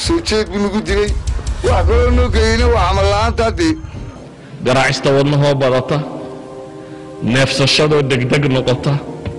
soo jeed buu nagu dilay wax kaloo noo geeyeyna waa camal la'aanta haddee garaacista wadnahoo badata neefsashadoo degdeg noqota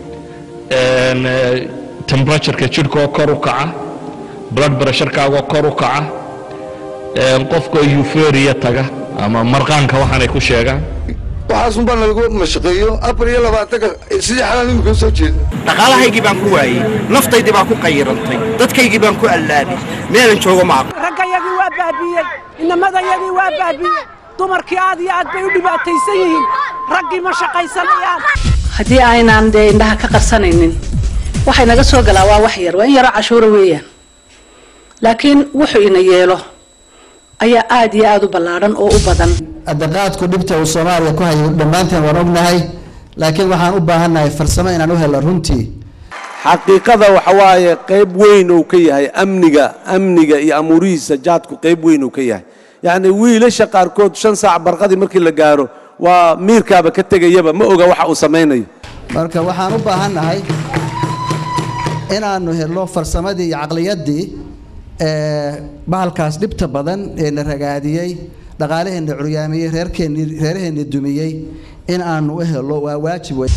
tembratureka jidhkaoo kor u kaca blood pressurekaago kor u kaca qofkoo euforia taga ama marqaanka waxaanay ku sheegaan waxaasun baa nalagu mashaqeeyo afar iyo labaatanka sidii xalaan imika soo jeeda dhaqaalahaygii baan ku waayey naftaydii baan ku qayirantay dadkaygii baan ku allaabay meelan joogo ma aqo raggayagii waa baabiiyey inamadayagii waa baabiiyey dumarkii aad iyo aad bay u dhibaataysan yihiin raggii ma shaqaysanayaan haddii aynaan dee indhaha ka qarsanaynin waxay naga soo galaa waa wax yar waa in yaroo cashuura weeyaan laakiin wuxuu ina yeelo ayaa aad iyo aad u ballaadhan oo u badan adaqaadku dhibta uu soomaaliya ku hayo dhammaanteen waan ognahay laakiin waxaan u baahannahay farsamo inaan u helo runtii xaqiiqada waxa waaye qayb weyn uu ka yahay amniga amniga iyo amuurihiisa jaadku qayb weyn uu ka yahay yacni wiilasha qaarkood shan saac barqadii markii la gaaro waa miirkaaba ka tegayaba ma oga waxa uu samaynayo marka waxaan u baahannahay inaannu helo farsamadii iyo caqliyaddii bahalkaas dhibta badan ee na ragaadiyey dhaqaalaheenna curyaamiyey reerkeenni reeraheenni dumiyey in aanu u helo waa waajib wey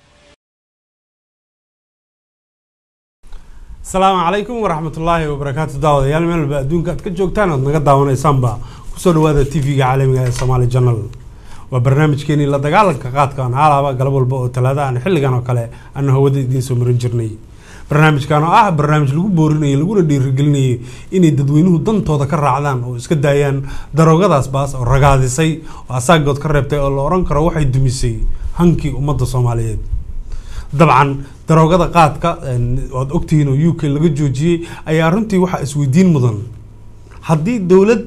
asalaamu calaykum waraxmatullaahi wabarakaatu daawadayaal meel walba adduunka aad ka joogtaan oad naga daawanaysaanba kusoo dhawaada t v-ga caalamiga ee somaali janal waa barnaamijkeenii la dagaalanka qaadka aan haalaaba galab walba oo talaada aan xilligan oo kale aanu hawada idiin soo marin jirnay barnaamijkan oo ah barnaamij lagu boorinayo laguna dhiirigelinayo inay dadweynuhu dantooda ka raacdaan oo iska daayaan daroogadaas baas oo ragaadisay oo asaagood ka reebtay oo la ohan karo waxay dumisay hankii ummadda soomaaliyeed dabcan daroogada qaadka waad ogtihiin oo u k laga joojiyey ayaa runtii waxaa isweydiin mudan haddii dowlad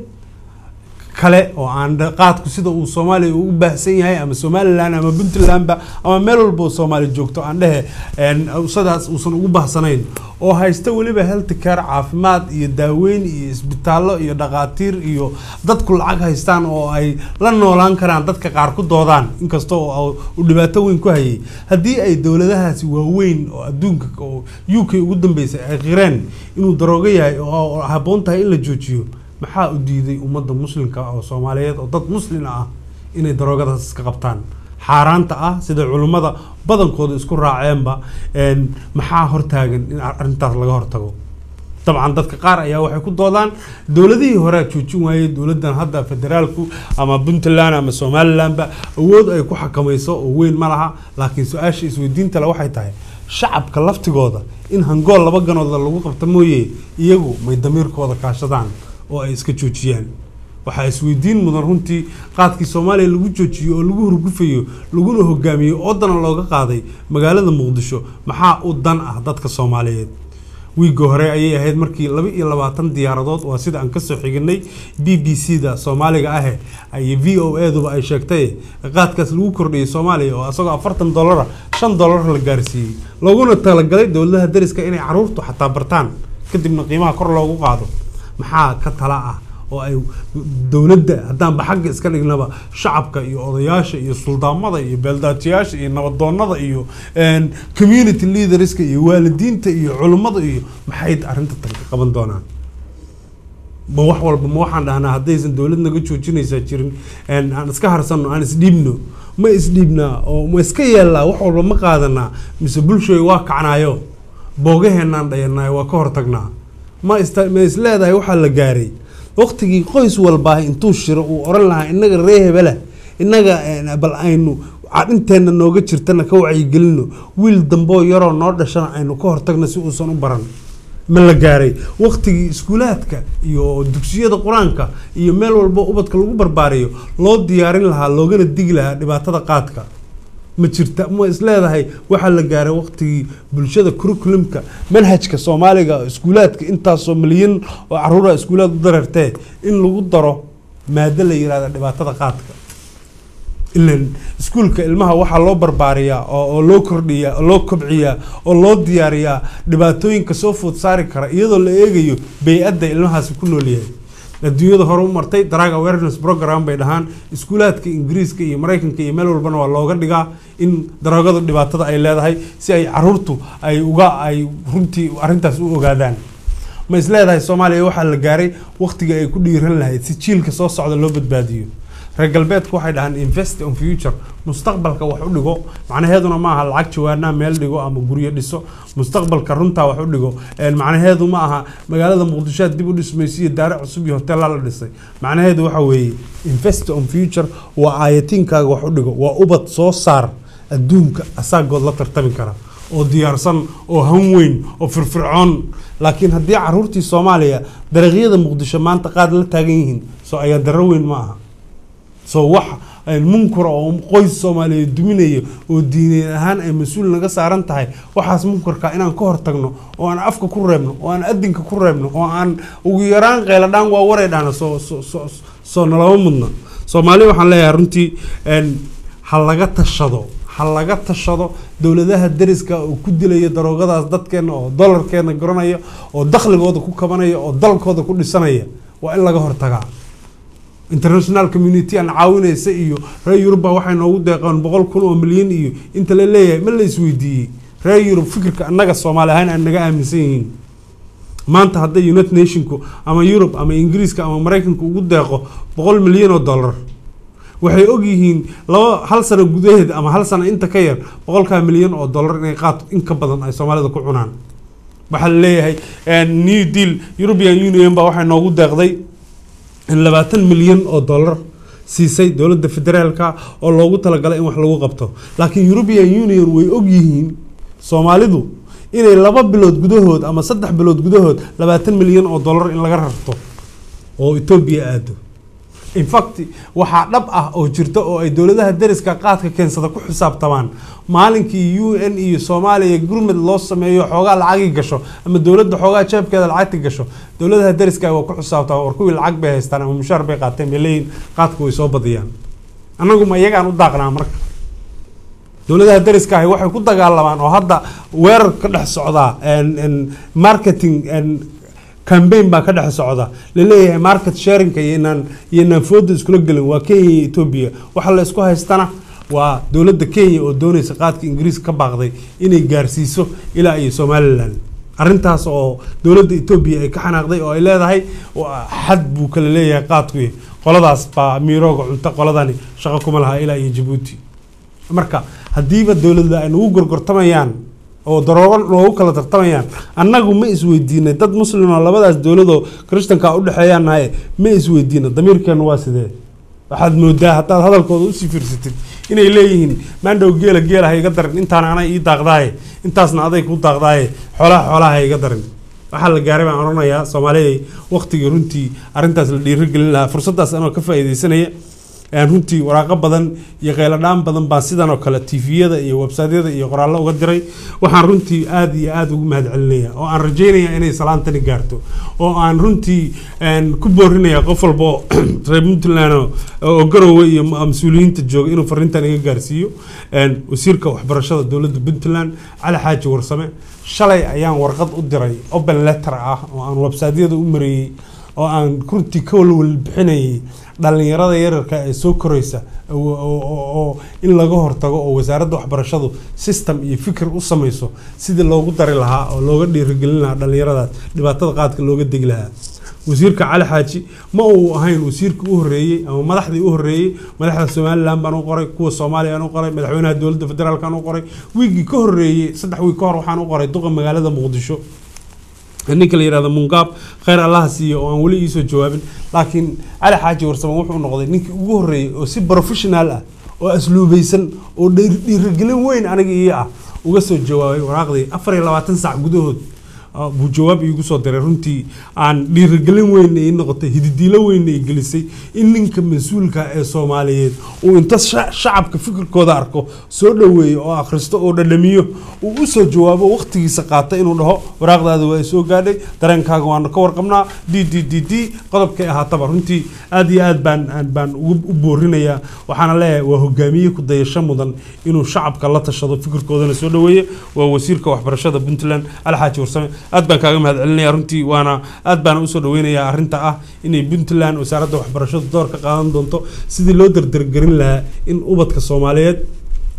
kale oo aan qaadku sida uu soomaaliya ugu baahsan yahay ama somalilan ama puntlandba ama meel walba oo soomaaliya joogto aan dhehe sidaas uusan ugu baahsanayn oo haysta weliba health care caafimaad iyo daaweyn iyo isbitaallo iyo dhaqaatiir iyo dadku lacag haystaan oo ay la noolaan karaan dadka qaar ku doodaan inkasta oo uu dhibaato weyn ku hayay haddii ay dowladahaasi waaweyn oo adduunka oo u k ugu dambeysay ay qireen inuu daroogo yahay oo habboon tahay in la joojiyo maxaa u diiday ummadda muslimka oo soomaaliyeed oo dad muslin ah inay daroogadaas iska qabtaan xaaraanta ah sida culimmada badankooda isku raaceenba maxaa hortaagan in arrintaas laga hortago dabcan dadka qaar ayaa waxay ku doodaan dowladihii horea joojin waayey dowladdan hadda federaalku ama puntland ama somalilandba awood ay ku xakamayso oo weyn ma laha laakiin su-aasha isweydiintale waxay tahay shacabka laftigooda in hangool laba ganooda lagu qabta mooye iyagu may damiirkooda kaashadaan oo ay iska joojiyaan waxaa isweydiin mudan runtii qaadkii soomaaliya lagu joojiyo oo lagu hurgufayo laguna hogaamiyo oo dana looga qaaday magaalada muqdisho maxaa u dan ah dadka soomaaliyeed wiigga hore ayay ahayd markii laba iyo labaatan diyaaradood waa sida aan kasoo xiginay b b c da soomaaliga ahe iyo v o eduba ay sheegtay qaadkaas lagu kordhiyay soomaaliya oo asagoo afartan dollara shan dollar la gaarsiiyey looguna talagalay dowladaha dariska inay caruurtu xataa bartaan kadibna qiimaha kor loogu qaado maxaa ka tala ah oo ay dowladda haddaanba xagga iska dhignaba shacabka iyo odayaasha iyo suldaamada iyo beeldaatiyaasha iyo nabadoonada iyo community leaderska iyo waalidiinta iyo culummada iyo maxay arrinta tan ka qaban doonaan ma wax walba ma waxaan dhahnaa haddaysan dowlad naga joojinaysaa jirin aan iska harsano aan isdhiibno ma isdhiibnaa oo ma iska yeellaa wax walba ma qaadanaa mise bulshooy waa kacnaayo boogaheenaan dhayanaayo waa ka hortagnaa ma ma is leedahay waxaa la gaaray waqtigii qoys walbaa intuu shiro uu oran lahaa inaga ree hebela inaga bal aynu cadhinteenna nooga jirtana ka wacyigelino wiil damboo yaroo noo dhashana aynu ka hortagna si uusan u baran ma la gaaray waqtigii iskuulaadka iyo dugsiyada qur-aanka iyo meel walbo ubadka lagu barbaariyo loo diyaarin lahaa loogana digi lahaa dhibaatada qaadka ma jirta ma is leedahay waxaa la gaaray waqtigii bulshada curriculumka manhajka soomaaliga iskuulaadka intaasoo milyan oo caruura iskuulaad u dareertee in lagu daro maado la yirahda dhibaatada qaadka ilan iskuulka ilmaha waxaa loo barbaariyaa oo loo kordhiyaa oo loo kobciyaa oo loo diyaariyaa dhibaatooyinka soo food saari kara iyadoo la eegayo bay-adda ilmahaasi ku noolyahay adduunyada hore u martay drug awareness program bay dhahaan iskuulaadka ingiriiska iyo maraykanka iyo meel walbana waa looga dhigaa in daroogada dhibaatada ay leedahay si ay caruurtu ay uga ay runtii arrintaas u ogaadaan ma isleedahay soomaaliya waxaa la gaaray waqtiga ay ku dhiiran lahayd si jiilka soo socda loo badbaadiyo reer galbeedku waxay dhahaan invest on future mustaqbalka wax u dhigo macnaheeduna ma aha lacag jawaanaa meel dhigo ama guryo dhiso mustaqbalka runtaa wax u dhigo Een, macnaheedu ma aha magaalada muqdisho aad dib u dhismayso iyo daare cusub iyo hoteella la dhisay macnaheedu waxa weeye invest on future waa aayatiinkaaga wax u dhigo waa ubad soo saar adduunka asaagood la tartami kara oo diyaarsan oo han weyn oo firfircoon laakiin haddii caruurtii soomaaliya dariiqyada muqdisho maanta qaad la taagan yihiin soo ayaa daro weyn ma aha soo wax een, munkura oo qoys soomaaliyeed duminaya oo diineed ahaan ay mas-uul naga saaran tahay waxaas munkarka inaan ka hortagno oo aan afka ku reebno oo aan adinka ku reebno oo aan ugu yaraan qeyladhaan waa waray dhahna soo soo soo soo nalama mudna soomaali waxaan leeyahay runtii een, ha laga tashado ha laga tashado dowladaha deriska oo ku dilaya daroogadaas dadkeena oo dolarkeena garanaya oo dakhligooda ku kabanaya oo dalkooda ku dhisanaya waa in laga hortagaa international community aan caawinaysa iyo reer yurubba waxay noogu deeqeen boqol kun oo milyan iyo inta la leeyahay ma la isweydiiyey reer yurub fikirka annaga soomaali ahaan aan naga aaminsan yihiin maanta hadday united nationku ama yurub ama ingiriiska ama maraykanku ugu deeqo boqol milyan oo dollar waxay ogyihiin laba hal sano gudaheed ama hal sano inta ka yar boqolkaa milyan oo dollar inay qaad in ka badan ay soomaalida ku cunaan waxaa la leeyahay new deal european union baa waxay noogu deeqday in labaatan milyan oo dollar siisay dowladda federaalka oo loogu talagalay in wax lagu qabto laakiin european union way ogyihiin soomaalidu inay laba bilood gudahood ama saddex bilood gudahood labaatan milyan oo dollar in laga rarto oo etoobiya aado in fact waxaa dhab ah oo jirta oo ay dowladaha deriska qaadka keensada ku xisaabtamaan maalinkii u n iyo soomaaliya gurmud loo sameeyo xoogaa lacagi gasho ama dowladda xoogaa jeebkeeda lacagti gasho dowladaha deriska waa ku xisaabtamaan war kuwii lacag bay haystaan ama mushaar bay qaateen bay leeyihin qaadka way soo badiyaan annagu ma iyagaan u daaqnaa marka dowladaha deriska ahi waxay ku dagaalamaan oo hadda weerar ka dhex socdaa marketing cambaign baa ka dhex socda laleeyahay market sharingka iyoinaan iyoinaan fooda iskula gelin waa kenya iyo etoobiya waxa la isku haystana waa dowladda kenya oo doonaysa qaadka ingiriiska ka baaqday inay gaarsiiso ilaa iyo somalilan arrintaas oo dowladda etoobiya ay ka xanaaqday oo ay leedahay xad buu kala leeyahay qaadku qoladaas baa miirooga cunto qoladani shaqo kuma laha ilaa iyo jabuuti marka haddiiba dowladda ay nagu gorgortamayaan oo daroogo noogu kala tartamayaan annagu ma isweydiinay dad muslim oo labadaas dowladoo krishtanka u dhexeeyaan nahay ma isweydiina damiirkeenu waa sidee waxaad moodaa haddaad hadalkooda usii fiirsatid inay leeyihiin maandhow geela geela ha iga darin intaana anay ii daaqdaaye intaasna aday ku daaqdaaye xoolaha xoolaha ha iga darin waxaa la gaaray baan odhanayaa soomaaliya waqtigii runtii arrintaas la dhiirigelin lahaa fursaddaas anoo ka faa'iidaysanaya runtii waraaqo badan iyo qayladhaan badan baan sidan oo kale tviyada iyo websaydyada iyo qoraallo uga diray waxaan runtii aada iyo aada ugu mahad celinaya oo aan rajeynaya inay salaantani gaarto oo aan runtii ku boorinaya qof walbo reer puntland oo garowe iyo mas-uuliyiinta jooga inuu fariintan iga gaarsiiyo wasiirka waxbarashada dowladda puntland cali xaaji warsame shalay ayaan warqad u diray open letter ah oo aan websaydyada u mareeyey oo aan runtii ka walwal bixinayay dhalinyarada yararka ee soo koraysa oo in laga hortago oo wasaaradda waxbarashadu system iyo fikir u samayso sidii loogu dari lahaa oo looga dhiirigelin lahaa dhalinyaradaas dhibaatada qaadka looga degi lahaa wasiirka cali xaaji ma uu ahayn wasiirka u horeeyey ama madaxdii u horeeyey madaxda somalilan baan u qoray kuwa soomaaliya aan u qoray madaxweynaha dowladda federaalk aan u qoray wiigii ka horeeyey saddex wiig ka hor waxaan u qoray duqa magaalada muqdisho ninka la yihahdo mungaab kheyr allaha siiyo oo aan weli iisoo jawaabin laakiin cali xaaji warsamo wuxuu noqday ninkii ugu horreeyey oo si professional ah oo asluubaysan oo dhiirigelin weyn aniga ii ah uga soo jawaabay waraaqdii afar iyo labaatan sac gudahood buu jawaab iigu soo diray runtii aan dhiirigelin weynna ii noqotay hididiilo weynna ii gelisay in ninka mas-uulka ee soomaaliyeed uu inta shacabka fikirkooda arko soo dhoweeyo oo akhristo oo dhadhamiyo uu u soo jawaabo waqtigiisa qaata inuu dhaho waraaqdaada waa soo gaadhay dareenkaaga waanu ka warqabnaa d d d d qodobkay ahaataba runtii aad iyo aad baan baan u boorinayaa waxaana leeyahay waa hogaamiye ku dayasho mudan inuu shacabka la tashado fikirkoodana soo dhoweeyo waa wasiirka waxbarashada puntland alxaaji warsame aad baan kaaga mahad celinaya runtii waana aad baana usoo dhaweynayaa arrinta ah inay puntland wasaaradda waxbarashadu door ka qaadan doonto sidii loo dardargerin lahaa in ubadka soomaaliyeed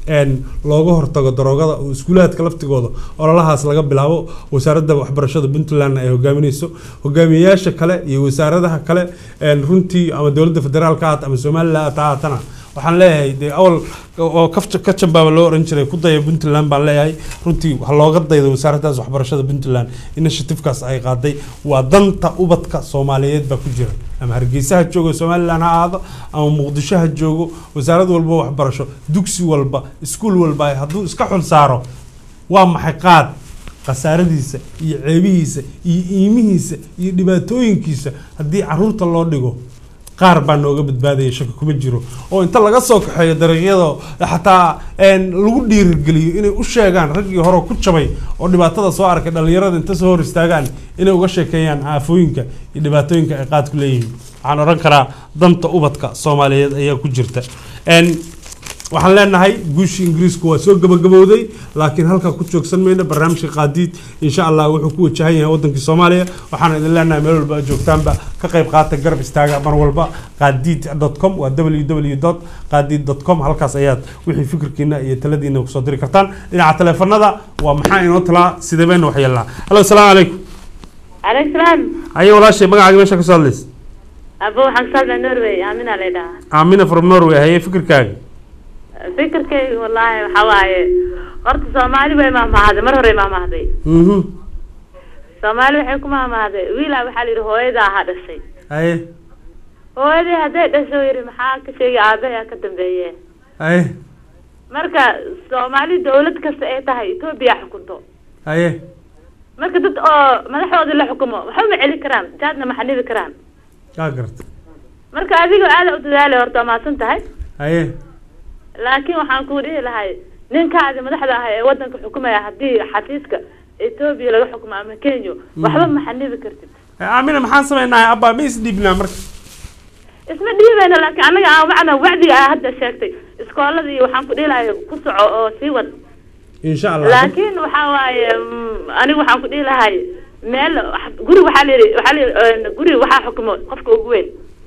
een looga hortago daroogada oo iskuulaadka laftigooda ololahaas laga bilaabo wasaaradda waxbarashada puntland ay hogaaminayso hogaamiyeyaasha kale iyo wasaaradaha kale een runtii ama dowladda federaalka ha ama somaliland ha haatana waxaan leeyahay dee awal oo kafja ka jambaaba loo oran jiray ku daya puntland baan leeyahay runtii waxa looga dayda wasaaraddaas waxbarashada puntland initiativekaas ay qaaday waa danta ubadka soomaaliyeed baa ku jira ama hargeysa ha joogo somaliland ha ahaado ama muqdisho ha joogo wasaarad walba waxbarasho dugsi walba iskuul walba hadduu iska xul saaro waa maxay qaad khasaaradiisa iyo ceebihiisa iyo iimihiisa iyo dhibaatooyinkiisa haddii caruurta loo dhigo qaar baa nooga badbaadaya shaki kuma jiro oo inta laga soo kaxeeyo dariiqyada xataa een, lagu dhiirigeliyo inay u sheegaan raggii hore ku jabay oo dhibaatada soo arkay dhallinyarada inta soo hor istaagaan inay uga sheekeeyaan aafooyinka iyo dhibaatooyinka ay qaad ku leeyihiin waxaan odhan karaa danta ubadka soomaaliyeed ayaa ku jirta Een, waxaan leenahay guushii ingiriisku waa soo gabagabowday laakiin halkaa ku joogsan mayno barnaamijka qaadiid insha allah wuxuu ku wajahan yahay wadankii soomaaliya waxaan idin leenahay meel walba aad joogtaanba ka qayb qaata garab istaaga mar walba qaadiid com waa www qaadiid com halkaas ayaad wixii fikirkiina iyo taladiina kusoo diri kartaan dhinaca teleefanada waa maxaa inoo talaa sidee bayna wax yeelnaa halo asalaamu calaykum عليك سلام aye walaashay magacaaga meesha ka soo hadlaysa أبو حق سالنا نروي آمين علينا aamina from norway haye fikirkaaga فكركي والله حواي قرط سومالي بي ما هذا مرة هري ما هذا mhm سومالي وحكم ما هذا ويلا بحالي هويدا هذا الشيء haye hooyadii hadday dhasho yiri maxaa ka sheegay aabaha ka dambeeye haye marka soomaali dawlad kasta ay tahay etoobiya xukunto haye marka dad oo madaxooda la xukumo waxba ma celi karaan jaadna ma xanibi karaan kaa garta marka adiga aada u dadaali horta waa mahadsan tahay haye laakiin waxaan kuu dhihi lahay ninkaadi madaxda ah ee wadanka xukumaya haddii xafiiska etoobiya laga xukumo ama kenya waxba ma xanibi kartid aamina maxaan samaynahay abba ma isdhiibnaa marka isma dhiibayno laakiin anaga aan macna wacdiga aa hadda sheegtay iskoolada iyo waxaan ku dhihi lahay ku soco oo sii wad insha allah laakiin waxaa waaye mm, anigu waxaan ku dhihi lahay meel wax- guri waxaa la yidhi waxaa la yidhi guri waxaa xukumo qofka ugu weyn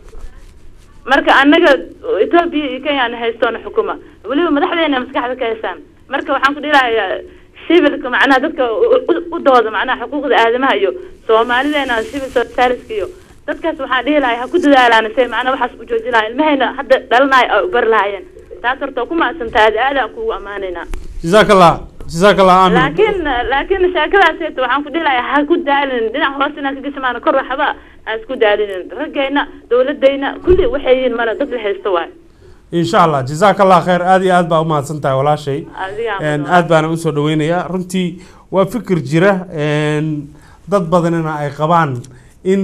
marka anaga etoobiya iyo kenya na haystoona xukuma weliba madaxdeena maskaxda ka haysaan marka waxaan ku dhihi lahay civilka macnaha dadka u- u- u dooda macnaha xuquuqda aadamaha iyo soomaalideena civil societyska iyo dadkaas waxaan dhihi lahay ha ku dadaalaan se macnaha waxaas u jooji lahayen ilmahayna hadda dhalanayo ay u bari lahaayeen taas horta waa ku mahadsantahay aad aadaan kugu ammaanaynaa jazaak allah jazaak allah aamin laakiin laakiin sheekadaas eeta waxaan ku dhihi lahaa ha ku daalinin dhinac hoos inaan ka gashamaan kor waxba ha isku daalinin raggayna dawladayna kulli waxay yihiin male dad la haysto waay insha allah jazaak allah khayr aad iyo aad baa u mahadsan tahay walaashay adiga Een, aad baana usoo dhaweynayaa runtii waa fikir jira een, dad badanina ay qabaan in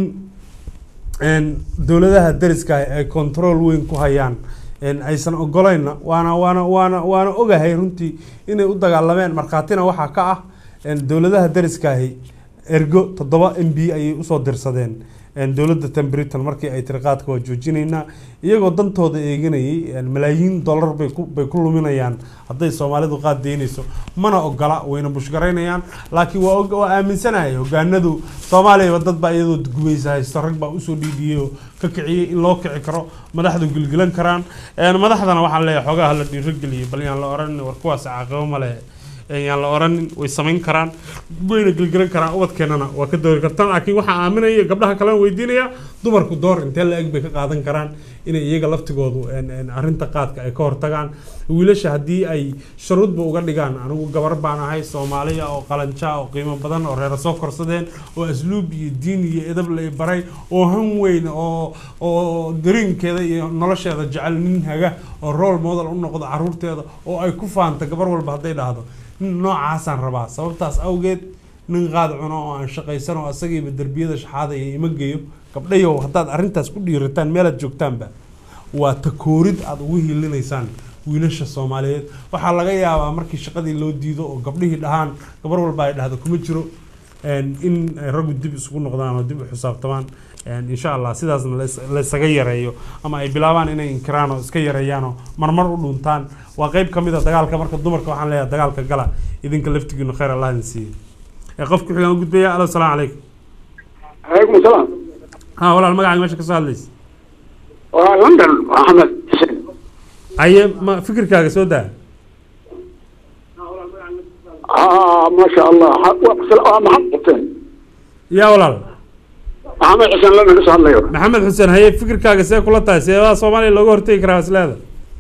een, dowladaha dariska ah ay control weyn ku hayaan een, aysan ogolayna waana waana waana waana ogahay runtii inay u dagaalameen markhaatina waxaa ka ah een, dowladaha dariskaahi ergo toddoba m b ayay usoo dirsadeen een, dowladda tan britain markii ay tiri qaadka waa joojinaynaa iyagoo dantooda eeganayay een, malaayiin dollar bay ku bay ku luminayaan hadday soomaalidu qaad deynayso mana ogola wayna bushgaraynayaan laakiin waa og- waa aaminsanahay hogaanadu soomaaliyaba dad baa iyadoo gumaysa haysto rag baa usoo dhiidhiyey oo ka kiciyey in loo kici karo madaxdu gilgilan karaan een, madaxdana waxaan leeyahay xoogaha la dhiirogeliyo bal yaan la oran war kuwaas caaqabo ma leh een, yaan la oranin way samayn karaan wayna gilgilan karaan ubadkeenana waa ka doori kartaan laakiin waxaa aaminaya gabdhaha kalena weydiinaya dumarku door intee la eg bay ka qaadan karaan inay iyaga laftigoodu een, een, arrinta qaadka ay ka hortagaan wiilasha haddii ay shuruudba uga dhigaan anigu gabar baan ahay soomaaliya oo qalanja oo qiimo badan oo reera soo korsadeen oo asluub iyo diin iyo edab la i baray oo han weyn oo oo dareenkeeda iyo nolosheeda jecel nin haga oo role model u noqdo caruurteeda oo ay ku faanta gabar walba hadday dhahdo nin noocaasaan rabaa sababtaas awgeed nin qaad cuno oo aan shaqaysan oo asagiiba derbiyada shaxaadaya ima geeyo gabdhayow haddaad arrintaas ku dhiirataan meelaad joogtaanba waa takoorid aada ugu hiilinaysaan wiilasha soomaaliyeed waxaa laga yaabaa markii shaqadii loo diido oo gabdhihii dhahaan gabar walba ay dhahdo kuma jiro een, in ay raggu dib isugu noqdaan oo dib u xisaabtamaan een, insha allah sidaasna lais- laysaga yareeyo ama ay bilaabaan inay inkiraan oo iska yareeyaan oo marmar u dhuntaan waa qeyb ka mid a dagaalka marka dumarka waxaan leeyahay dagaalka gala idinka laftigiinu khayr allah idin siiyo ee qofka xigaan u gudbaya alo salaamu calaykum calaykum asalaam ha walaal magacaaga meesha ka soo hadlaysa waa london maxamed xuseen aye ma fikirkaaga soo daa اه ما شاء الله ح- محمد حسين yaa walaal محمد حسين لما نسأل الله maxamed xuseen haye fikirkaaga see kula tahay seebaha soomaaliya looga hortegi karaa isleeda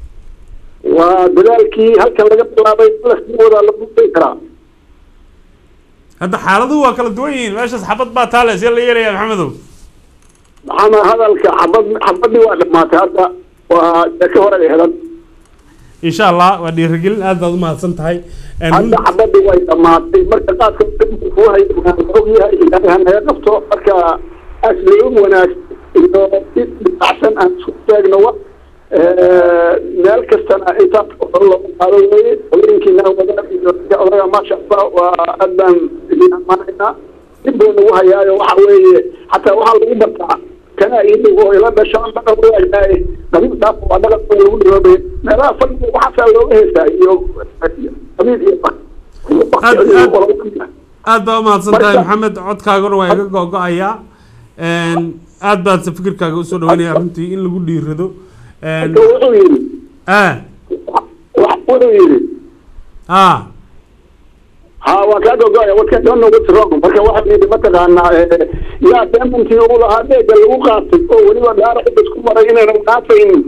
ودلالكي هل كان لقى طلابي لفتودا لما تكرا hadda xaaladuhu waa kala duwan yihiin meeshaas xabad baa taale see la yeelaya maxamedow محمد هذا حبض حبضني واحد ما هذا وذكر هذا insha allah waa dhiirigelin aad baad u mahadsan tahay Een, hadda xabadii way dhamaatay marka qaadka fuuhay ogyahay ilaahay hanaga qabto marka asliin wanaag iyo si dhibacsan aan isku taagno wa meel kastana intaas oo loogu qaado weeye haweenkiina wadaad iyo odaga maasha allah waa aad baan idin ammaanaynaa dib buu nagu hayaayo waxa weeye xataa waxaa lagu bartaa kana iidhow oo ila dhashaan dhaqan waayahay qabiil dhaaf waa dhaqan oo lagu dhiroobay meelaha fadhiga waxaasaa looga heestaa iyo qabiil iyo aad baa u mahadsan tahay Marka- maxamed codkaaguna waa iga go-go-ayaa Een, aad baad se fikirkaaga usoo dhaweynaya runtii in lagu dhiirado Een, marka wuxuu yidhi ah wuxuu yidhi ah ha waa kaa gogoya what can don't know what's wrong marka waxa yidhi mataqaanaa eh, yaa deemantii uu lahaa deega lagu qaatay oo weliba gaara xidda isku maray inaynan qaataynin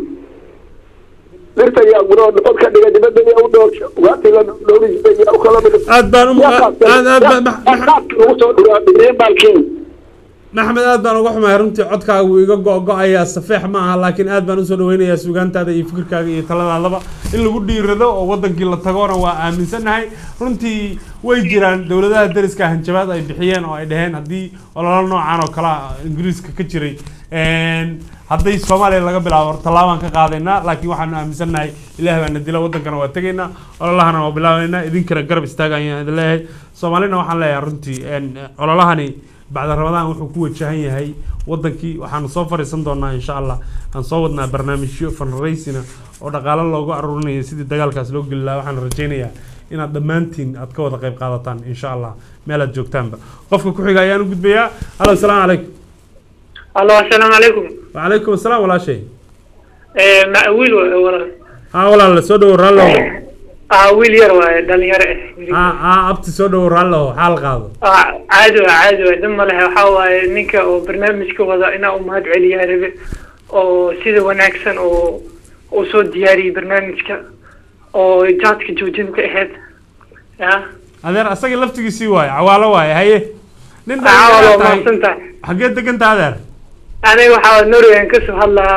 dhirta yaa guroo dhod ka dhiga dibadda yaa u dhowrsha waatii la dhowri jiray yaa u kala dhig aad baan u aad aad ba- lagu soo dhuraa dhigeen baalkiin maxamed aad baan uga xumahay runtii codkaaga wuu iga go-go-ayaa safeex ma aha laakiin aad baan usoo dhaweynayaa sugaantaada iyo fikirkaaga iyo taladaadaba in lagu dhiirado oo wadankii la tagoona waa aaminsannahay runtii way jiraan dowladaha dariska hanjabaad ay bixiyeen oo ay dhaheen haddii ololo noocan oo kale ah ingiriiska ka jiray een, hadday soomaaliya laga bilaabo tallaabaan ka qaadaynaa laakiin waxaanu aaminsannahay ilaah baana dila wadankana waa tegaynaa ololahana waa bilaabaynaa idinkana garab istaagayaan idin leeyahay soomaalina waxaan leeyahay runtii een, ololahani bacda ramadaan wuxuu ku wajahan yahay wadankii waxaanu soo fariisan doonaa insha allah aan soo wadnaa barnaamijyo fundraisina oo dhaqaalo loogu aruurinayo sidii dagaalkaas loo geli lahaa waxaan rajaynayaa inaad dhammaantiin aad ka wada qayb qaadataan insha allah meel aad joogtaanba qofka ku xiga ayaan u gudbayaa halo asalaamu calaykum allo assalaamu calaykum wacalaykum asalaam walaashay Eh, ma wiil wa- walaal haa walaal soo dhowo raallo ah wiil yar waaye dhalinyaro eh haa haa abti soo dhowo raallo xaal qaado Ah, caadi waa caadi waa dhib ma lehe waxaa waaye ninka oo barnaamijka wada inaa u mahad celiyaa rabe oo sida wanaagsan oo uu soo diyaariyey barnaamijka oo jaadka joojinta ahayd ya adeer asaga laftigiisii waaye cawaalo waaye haye nin Ah, waa dhalinyaro tahay mahadsan tahay xaggee degantaa adeer aniga waxaa norway kasoo hadlaa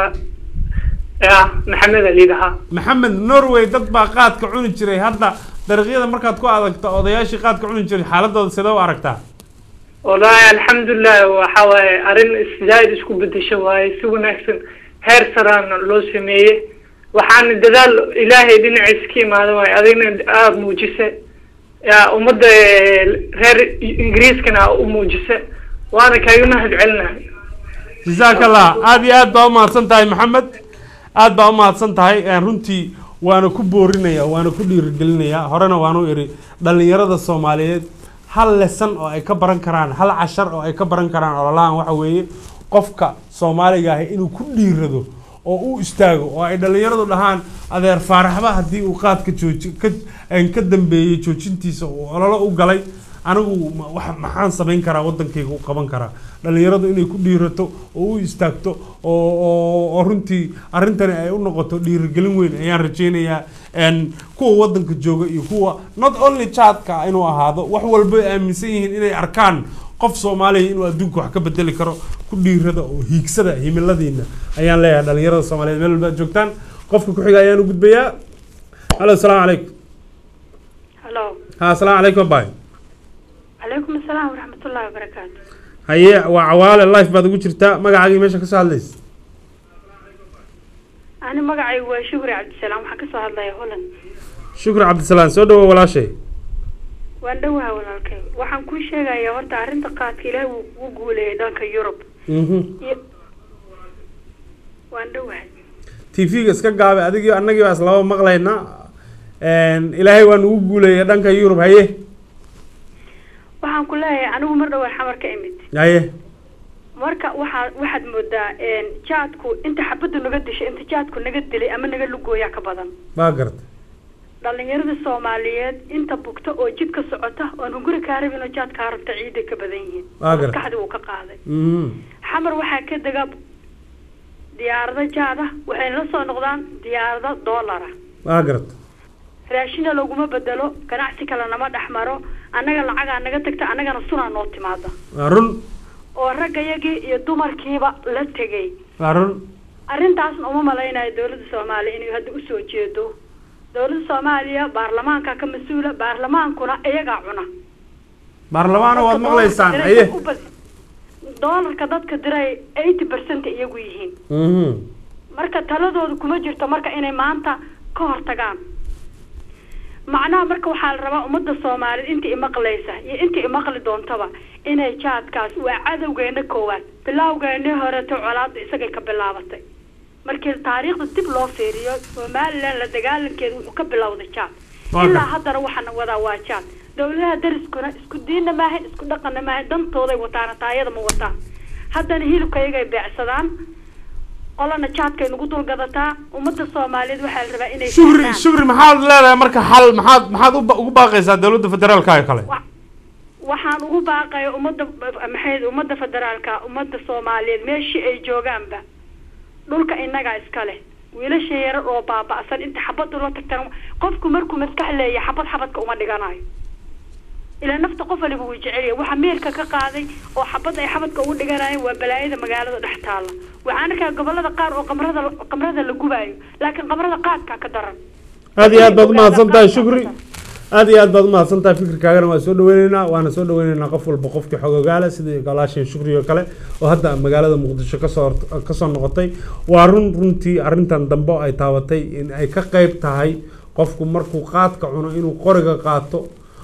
ya maxamed aliidahaa maxamed norway dad baa qaadka cuni jiray hadda dariiqyada markaad ku adagto odayaashii qaadka cuni jiray xaaladooda sidee u aragtaa wallaahi alxamdulilah waxaa waaye arrin iszaid isku bedesho waaye si wanaagsan heer saraana loo sameeyey waxaana dadaal ilaahay dhinaciisa ka imaada waaye adigna aada muujise ya ummadda eh, reer ingiriiskana aa u muujise waana kaaga mahad celinahay jazaaka allah aad iyo aad baa u mahadsan tahay maxamed aad baa u mahadsan tahay Eh, runtii waana ku boorinaya waana ku dhiirigelinaya horena waanu iri dhalinyarada soomaaliyeed hal lesan oo ay ka baran karaan hal cashar oo ay ka baran karaan ololahan waxa weeye qofka soomaaliga ahi inuu ku dhiirado oo u istaago oo ay dhalinyaradu dhahaan adeer faaraxba haddii uu qaadka jooji ka een ka dambeeyey joojintiisa uu ololo u galay anigu ma- wax maxaan samayn karaa wadankayga u qaban karaa dhalinyaradu inay ku dhiirato oo u istaagto oo oo- oo runtii arrintani ay u noqoto dhiirigelin weyn ayaan rajaynayaa een kuwa wadanka jooga iyo kuwa not only jaadka inuu ahaado wax walba ay aaminsan yihiin inay arkaan qof soomaaliya inuu adduunka wax ka bedeli karo ku dhiirada oo hiigsada himiladiina ayaan leeyahay dhalinyarada soomaaliyeed meel walba aad joogtaan qofka ku xiga ayaan u gudbayaa halo asalaamu calaykum halo ha asalaamu calaykum bay calaykum asalaam waraxmatullaahi wabarakaatu haye waa cawaale life baad ugu jirtaa magacaagii meesha kasoo hadlaysa ani magacaygu waa shukri cabdisalaam waxaan kasoo hadlaya holland shukri cabdisalaam soo dhawo walaashay waan dhowaha walaalkay waxaan kuu sheegayaa horta arrinta qaadka ilaahay wuu kugu guuleeyay dhanka yurub Mhm. iyo waan dhowahay tv-ga iska gaabe adigii annagii baa islaba maqlayna Een, ilaahay waa nugu guuleeyay dhanka yurub haye waxaan ku leeyahay anigu mar dhowaan xamar ka imid haye marka waxaa waxaad moodaa een, jaadku inta xabaddu naga dishay inta jaadku naga dilay ama naga lugooyaa ka badan baa garta dhallinyarada soomaaliyeed inta bugta oo jid ka socota oon hunguri kaa rabin oo jaad kaa rabta ciiday ka badan yihiin Waa gartay. maskaxdii uu ka qaaday Mhm. xamar waxaa ka dega diyaarado jaada waxayna la soo noqdaan diyaarado doolara waa garta raashina laguma bedelo ganacsi kale nama dhex maro annaga lacagaa naga tagta annagana sunaa noo timaada waa run oo raggayagii iyo dumarkiiba la tegay waa run arrintaasna uma malaynayo dowladda soomaaliya inay hadda usoo jeedo dowladda soomaaliya baarlamaanka ka mas-uula baarlamaankuna iyagaa cuna baarlamaana waad Dadka maqlaysaan doolarka aye diray u bad- doolarka dadka diray eighty percent iyagu yihiin Mhm. marka taladooda kuma jirto marka inay maanta ka hortagaan macnaha marka waxaa la rabaa ummadda soomaaliyeed inta imaqlaysa iyo inta imaqli doontaba inay jaadkaas waa cadowgeena koowaad bilaawgeeni horeto colaada isagay ka bilaabatay markii taariikhda dib loo fiiriyo somalilan la dagaalankeeda wuxuu ka bilowday jaad Waa ilaa gartay. haddana waxaana wadaa waa jaad dowladaha dariskuna isku diinna maahan isku dhaqanna maahan dantooday wataan taayada ma wataan haddana hilibka iyagay beecsadaan qolana jaadkay nagu dulgadataa ummadda soomaaliyeed waxaa la rabaa inay shukri fahmaan. shukri maxaad leedahay marka xal maxaad maxaad u ba- ugu baaqaysaa dowladda federaalka ee kale waxaan ugu baaqaya ummadda maxay ummadda federaalka ummadda soomaaliyeed meeshii ay joogaanba dhulka innagaa iska leh wiilasha yarar oo baaba'san inta xabad ula tagtaan qofku markuu maskax leeyahay xabad xabadka uma dhiganayo ilaa nafta qof waliba wuu jecel yahay waxa meelka ka qaaday oo xabad ay xabadka ugu dhiganayeen waa balaayada magaalada dhex taalla waxaan arkaa gobolada qaar oo qamrada qamrada la gubaayo laakiin qamrada qaadkaa ka daran aad iyo aad baad umahadsan tahay shukri aad iyo aad baad umahadsan tahay fikirkaagana waan soo dhaweyneynaa waana soo dhaweyneynaa qof walba qofkii xogogaala sidii galaashin shukri oo kale oo hadda magaalada muqdisho kasoo kasoo noqotay waa run runtii arrintan dambe oo ay taabatay in ay ka qayb tahay qofku markuu qaadka cuno inuu qoriga qaato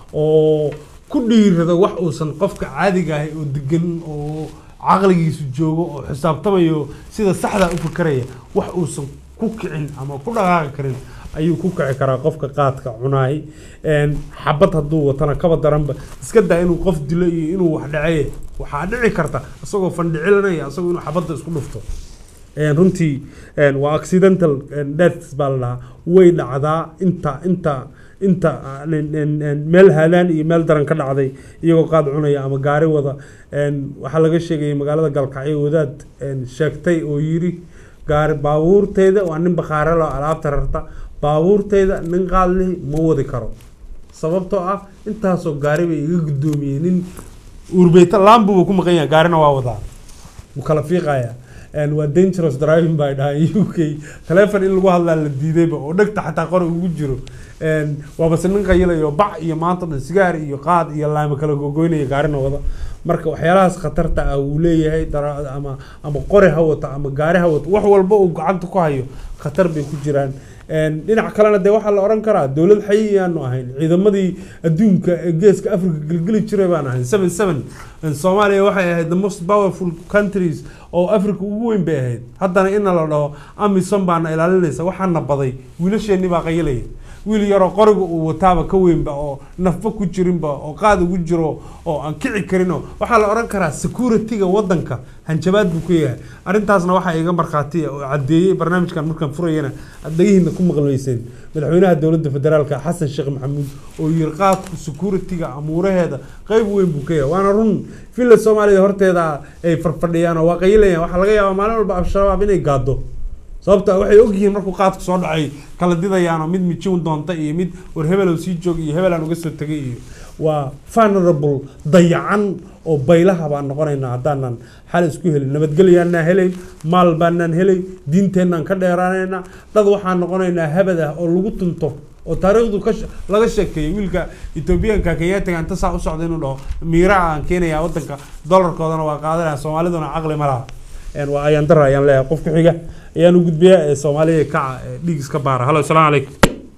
oo ku dhiirado wax uusan qofka caadiga ahay oo degan oo caqligiisu joogo oo xisaabtamayo sida saxda u fikeraya wax uusan ku kicin ama ku dhaqaaqi karin ayuu ku kici karaa qofka qaadka cunaay Een, xabad hadduu watana kaba daranba iska daa inuu qof dilo iyo inuu wax dhaceeye waxaa dhici karta isagoo fandhicilanaya isagoo inuu xabadda isku dhufto Een, runtii een, waa accidental een, deaths baa la dhahaa way dhacdaa inta inta inta een, een, een, meel haadaan iyo meel daran ka dhacday iyagoo qaad cunaya ama gaari wada Een, waxaa laga sheegayay magaalada galkacyo wadaad een, sheegtay oo yiri gaari baabuurteyda waa nin bakhaare loo alaabta rarta baabuurteyda nin qaad leh ma wadi karo sababtoo ah intaasoo gaari bay iga guddoomiyey nin urbeyta laambuba ku maqan yahay gaarina waa wadaa wuu kala fiiqayaa Een, waa dangerous driving by dhahaan u k taleefon in lagu hadlaa la diidayba oo dhegta xataa qori ugu jiro Een, waabase nin qayilayo bac iyo maanta dhan sigaar iyo qaad iyo laamo kala gogoynaya gaarina wada marka waxyaalahaas khatarta ah uu leeyahay dara- ama ama qori ha wato ama gaari ha wato wax walba uu gacanta ku hayo khatar bay ku jiraan Een, dhinac kalena dee waxaa la oran karaa dowlad xayi aanu ahayn ciidamadii adduunka ee geeska africa gelgeli jiray baan ahayn seven seven soomaaliya waxay ahayd the most powerful countries oo africa ugu weyn bay ahayd haddana ina la dhaho amison baana ilaalinaysa waxaana baday wiilasheenii baa qayilaya wiil yaroo qoriga uu wataaba ka weynba oo nafba ku jirinba oo qaad ugu jiro oo aan kici karinoo waxaa la oran karaa security-ga wadanka hanjabaad buu ku yahay arrintaasna waxaa iga markhaati ah oo caddeeyey barnaamijkan markaan furayana aad dhagihiina ku maqlayseen madaxweynaha dowladda federaalka xasan sheekh maxamuud oo yiri qaadku security-ga amuuraheeda qayb weyn buu ka yahay waana run villa soomaaliya horteeda ay farfadhiyaan oo waa qayilayaan waxaa laga yaabaa maalin walba al-shabaab inay gaado sababta waxay ogyihiin markuu qaadku soo dhacay kala didayaanoo mid mijin doonta iyo mid war hebelow sii joog iyo hebelaan uga soo tegay iyo waa vulnerable dayacan oo baylaha baan noqonaynaa haddaanan xal isku helin nabadgelyaanaan helayn maal baanaan helayn diinteennaan ka dheeraanaynaa dad waxaan noqonaynaa habad ah oo lagu tunto oo taariikhdu ka she- laga sheekeeyay wiilka etoobiyaanka kenyaatiga inta saa u socda inuu dhaho miiraha aan keenayaa wadanka dolarkoodana waa qaadanaya soomaaliduna caqli ma laha Een, waa ayaan dara ayaan leeyahay qofka xiga ayaan u gudbiyaa ee soomaaliya kaca ee dhiig iska baara halo asalaamu calaykum